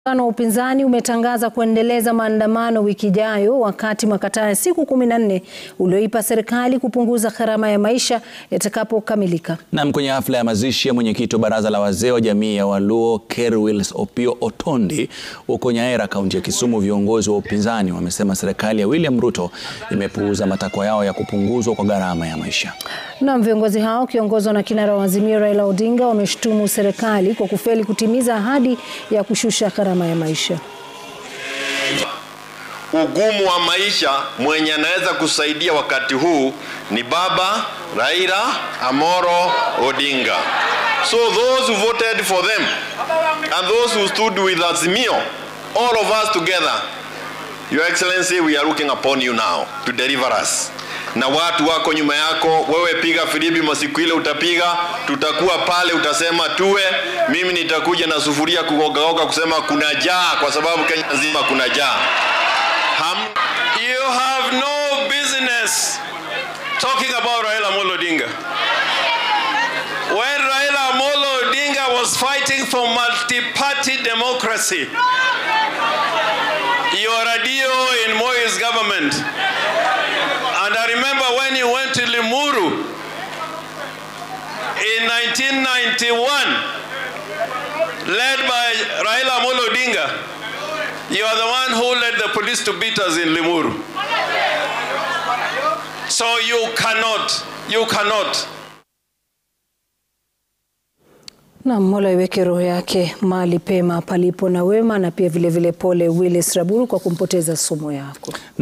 Muungano wa upinzani umetangaza kuendeleza maandamano wiki ijayo wakati makataa ya siku kumi na nne ulioipa serikali kupunguza gharama ya maisha yatakapokamilika. Nam, kwenye hafla ya mazishi ya mwenyekiti wa baraza la wazee wa jamii ya Waluo Kerwils Opiyo Otondi huko Nyaera, kaunti ya Kisumu, viongozi wa upinzani wamesema serikali ya William Ruto imepuuza matakwa yao ya kupunguzwa kwa gharama ya maisha. Naam, viongozi hao wakiongozwa na kinara wa Azimio Raila Odinga wameshutumu serikali kwa kufeli kutimiza ahadi ya kushusha gharama ya maisha. Ugumu wa maisha, mwenye anaweza kusaidia wakati huu ni baba Raila Amolo Odinga. So those who voted for them and those who stood with Azimio, all of us together, Your Excellency, we are looking upon you now to deliver us na watu wako nyuma yako. Wewe piga filimbi masiku ile utapiga, tutakuwa pale, utasema tuwe. Mimi nitakuja na sufuria kugogagoga kusema kuna jaa, kwa sababu Kenya nzima kuna jaa. Ham You have no business talking about Raila Amolo Odinga. When Raila Amolo Odinga was fighting for multi-party democracy, you were a DO in Moi's government. And I remember when you went to Limuru in 1991, led by Raila Amolo Odinga, you are the one who led the police to beat us in Limuru. So you cannot, you cannot. Na Mola iweke roho yake mahali pema palipo na wema, na pia vilevile vile pole Willis Raburu kwa kumpoteza sumu yako.